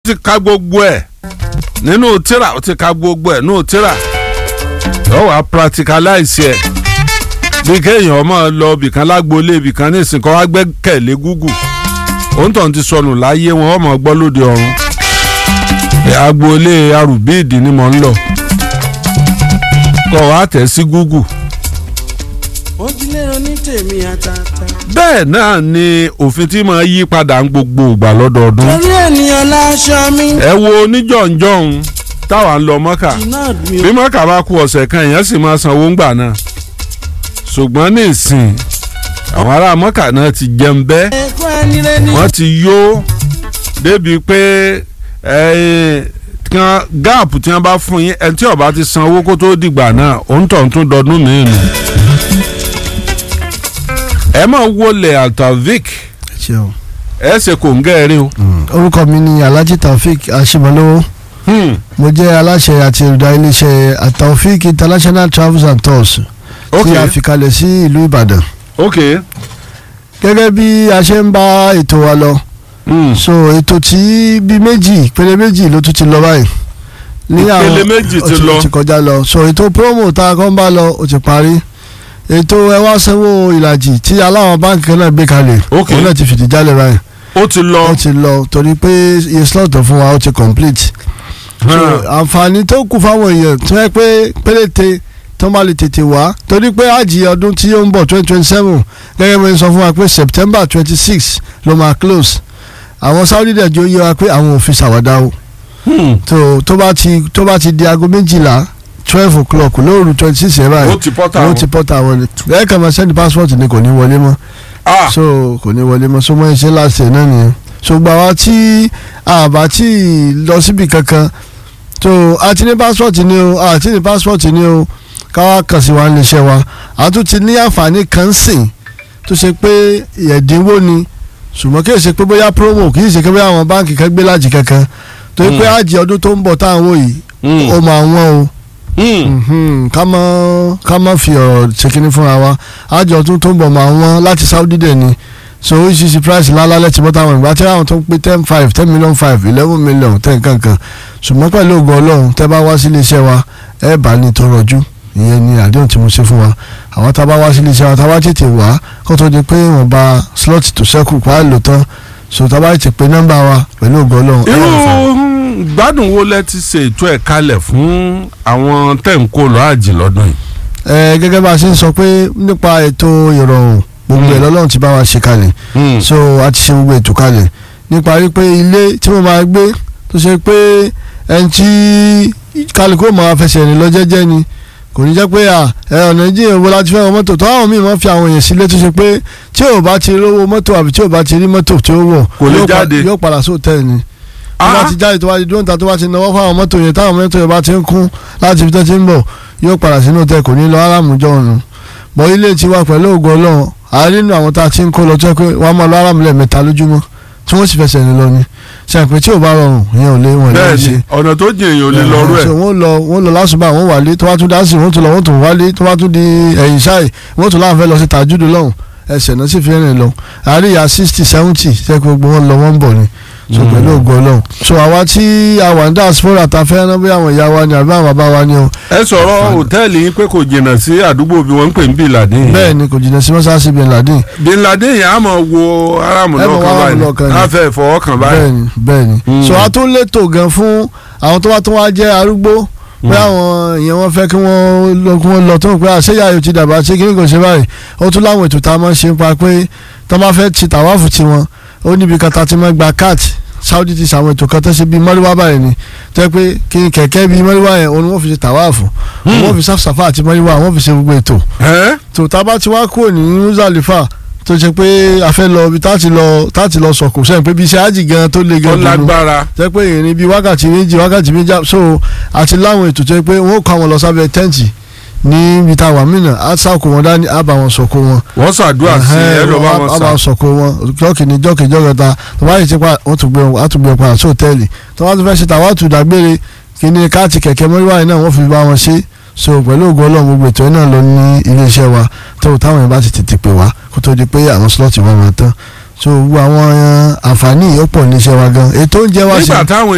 ti ka gbogbo ẹ̀ nínú tíra ó ti ka gbogbo ẹ̀ nínú tíra yóò wá practicalize ẹ̀ bí kéèyàn máa lọ ibìkan lágboolé ibìkan ní ìsìnkú wá gbẹ́kẹ̀lé Google òǹtọ̀ ti sọnù láyé wọn ọmọ gbọ́ lóde ọ̀run agboolé arùbíìdì ni mò ń lọ kọ́ wa tẹ̀ sí Google ojúlé oní tèmi àtàtà. bẹ́ẹ̀ náà ni òfin tí máa yí padà ń gbogbo ìgbà lọ́dọọdún torí ènìyàn láṣọ mi. ẹ wo oníjọ̀njọ̀hún táwa ń lọ mọ́kà iná mi bí ò mọ́kà bá ku ọ̀sẹ̀ kan èèyàn sì máa sanwó ńgbà náà ṣùgbọ́n ní ìsìn àwọn ará mọ́kà náà ti jẹun bẹ́ẹ̀ ẹ̀kọ́ ẹni rẹ ni. wọ́n ti yó débi pé eh, kan gáàpù tí wọ́n bá fún yín ẹni tí ó bá ti san owó kó tó dìgbà náà òun tọ̀ ń tún dọdún mìíràn ẹ máa wọlé altavik ṣeun. ẹ ṣe kò ń gẹ́rẹ́ o. orúkọ mi ni alhaji taofik aṣemọlówó Hmm, mo jẹ́ aláṣẹ àti olùdarí iléeṣẹ́ taofik international travels and tours ok tí a fi kalẹ̀ sí ìlú ìbàdàn ok gẹ́gẹ́ bí a ṣe ń bá ètò wa lọ hmm. so ètò tí bí méjì ìpele méjì ló tún ti lọ báyìí ní Ìpele méjì ó ti lọ. ó ti kọjá lọ so ètò promo tá a kàn bá lọ ó ti parí ètò ẹ wá sanwó ìlàjì tí aláwọn báńkì kan náà gbé kalẹ̀ Ok. òun náà ti fìdí jálẹ̀ báyìí ó ti lọ ó ti lọ torí pé iye slot tó fún wa ó ti complete so hàn, àǹfààní tó kù fáwọn èèyàn tó yẹ pé péréte tó bá lè tètè wá torí pé àjì ọdún tí ó ń bọ̀ twenty twenty seven gẹ́gẹ́ bí wọ́n sọ fún wa pé september twenty six ló máa close àwọn saudi dẹ̀ jó yé wa pé àwọn ò fi ṣàwádà o hmm. tó tó bá ti tó bá ti di aago méjìlá twelve o'clock lóòrù twenty six ẹ̀ ó báyìí ti pọ́tà ó wọn. ti pọ́tà wọlé ẹ̀ kàn máa send passport ni kò ní wọlé mọ́ Ah, so kò ní wọlé mọ́ so mọ́ iṣẹ́ láti ẹ̀ náà nìyẹn so gbà wá tí àbá tí lọ síbi kankan so àti ní passport ni o àti ní passport ni o káwá kàn sí wa ní iṣẹ́ wa a tún ti ní àǹfààní kan sìn tó ṣe pé ẹ̀dínwó ni ṣùgbọ́n kì í ṣe pé bóyá promo kì í ṣe pé bóyá àwọn báǹkì kan gbé lájì kankan torí pé Mm. àjì ọdún tó ń bọ̀ táwọn wò yìí hmm, ó máa wọ́n o hmm. Mhm, ká má ká má fi ọ̀rọ̀ ṣèkínní fúnra wa àjọ ọdún tó ń bọ̀ máa wọ́n láti Saudi dẹ̀ ni so oríṣiríṣi price lálálẹ̀ tí bọ́tà wọn ìgbà tí àwọn tó ń pé ten five ten million five eleven million ten kankan ṣùgbọ́n pẹ̀lú ògùn ọlọ́run tẹ́ bá wá sí iléeṣẹ́ wa ẹ bá ní tó rọjú ìyẹn ni àdéhùn tí mo ṣe fún wa àwọn tá a bá wá sí iléeṣẹ́ wa tá a bá tètè wá kó tó di pé wọ́n bá slot tó ṣẹ́kù pa á lò tán so tá a bá tètè pé nọ́mbà wa pẹ̀lú ògùn ọlọ́run ẹ irú rà fún hmm, gbádùn wo lẹ ti ṣe ètò ẹ̀ kalẹ̀ fún àwọn tẹ̀ǹkó lọ́ àjì lọ́dún yìí. ẹ gẹ́gẹ́ bá a ṣe ń sọ pé nípa ètò ìrọ̀rùn gbogbo ẹ̀ Mm. lọ́lọ́run ti bá wa ṣe kalẹ̀ Hmm, so a ti ṣe gbogbo ètò kalẹ̀ nípa rí pé ilé tí mo máa gbé tó ṣe pé ẹni tí kálukú máa fẹsẹ̀ rìn lọ jẹ́jẹ́ ni kò ní jẹ́ pé à ẹ ọ̀nà ìjìyàn wo láti fẹ́ wọ mọ́tò tó àwọn míì máa fi àwọn èèyàn sílé tó ṣe pé tí ò bá ti rówó mọ́tò àbí tí ò bá ti rí mọ́tò tí ó wọ̀ Kò lè yóò pa- jáde. yóò padà sóòtẹ́ẹ̀ ni tó bá Ah. ti jáde tó bá ti dúró níta tó bá ti náwó fáwọn mọ́tò yẹn táwọn mọ́tò yẹn bá ti ń kún láti ibi tó ti ń bọ̀ yóò padà sínú tẹ kò ní lọ aráàmújọ ọ̀nà bọ́ ilé tiwa pẹ̀lú ògùn ọlọ́run àárín nínú àwọn tá a ti ń kó lọ tó yẹ pé wọ́n á máa lọ aráàmú lẹ́ẹ̀mẹ́ta lójúmọ́ tí wọ́n sì fẹsẹ̀ rìn lọ ni ṣe àpè tí ò bá rọrùn ìyẹn ò lé wọn lè bẹ́ẹ̀ni ṣe ọ̀nà tó jìn èèyàn ò lè lọ́rú ẹ̀. so wọ́n lọ wọ́n lọ lásùbà wọ́n wálé tó bá tún dásì wọ́n tún lọ wọ́n tún wálé tó bá tún di ẹ̀yìn ṣáì wọ́n tún láǹfẹ́ lọ sí tàjúdù lọ́hùn ẹsẹ̀ náà sì fi rìn lọ àríyá sixty seventy ṣe pé gbogbo wọn lọ wọ́n ń bọ̀ ni so Mm. pẹ̀lú ògo ọlọ́run so àwa tí a wà ní diaspora ta fẹ́ rán bí àwọn ìyá wa ni àbí àwọn bàbá wa ni o ẹ sọ̀rọ̀ hòtẹ́ẹ̀lì yín pé kò jìnnà sí àdúgbò bí wọ́n ń pè ní Bin Laden. bẹ́ẹ̀ ni kò jìnnà sí mọ́sáàsì bin Laden Bin Laden yẹn á mọ̀ wo aráàmù Ẹ mọ̀ lọ́kàn wá báyìí lọ́kàn ni. á fẹ́ fọwọ́kàn báyìí. bẹ́ẹ̀ ni bẹ́ẹ̀ ni Mm. so a tún létò gan fún àwọn tó bá tún wá jẹ́ arúgbó pé àwọn èèyàn wọn fẹ́ kí wọ́n lọ kí wọ́n lọ tó ń pẹ́ àṣeyà yóò ti dàgbà ṣé kí ni kò ṣe báyìí ó tún láwọn ètò tá a máa ń ṣe ń pa pé tó máa fẹ́ ti tàwáfù tiwọn ó níbi kan tá a ti máa gba káàtì Saudi ti ṣàwọn ètò kan tó ṣe bíi mọ́ríwá báyìí ni tó yẹ pé kí n kẹ̀kẹ́ bíi mọ́ríwá yẹn òun ni wọ́n fi ṣe tàwáfù wọ́n fi sáfàfà àti mọ́ríwá wọ́n fi ṣe gbogbo ètò ẹ́ tó tá a bá ti wá kúrò ní Muzalifa tó ṣe pé a fẹ́ lọ ibi tá a ti lọ tá a ti lọ sọ̀kò sẹ́yìn pé bí iṣẹ́ ájì gan tó le tó gan dunu lágbára. jẹ́ pé ìrìn bíi wákàtí méjì wákàtí méjì so àti láwọn ètò tó yẹ pé wọ́n kọ́ àwọn lọ sábẹ́ tẹ́ǹtì níbi tá a wà mìíràn á sàkó wọn dání á bá wọn sọ̀kò wọn. wọ́n ṣàdúrà sí ẹ lọ́ bá á wọn bá sà. wọn sọ̀kò wọn jọ́kì ní jọ́kì jọ́kẹta tó bá yìí ti pa wọ́n tún gbé wọn á tún gbé wọn padà sí hòtẹ́ẹ̀lì tó bá tún fẹ́ ṣe tàwa tù dágbére kí ni káàtì kẹ̀kẹ́ mọ́ríwá yìí náà wọ́n fi bá wọn ṣe so pẹ̀lú ògo ọlọ́run gbogbo ètò yìí náà lọ ní iléeṣẹ́ wa tó táwọn yẹn bá ti tètè pè wá kó tó di pé àwọn slọ́ọ̀tì wọn máa tán so gbogbo àwọn àǹfààní yìí ó pọ̀ níṣẹ́ wa gan ètò oúnjẹ wa sì nígbà táwọn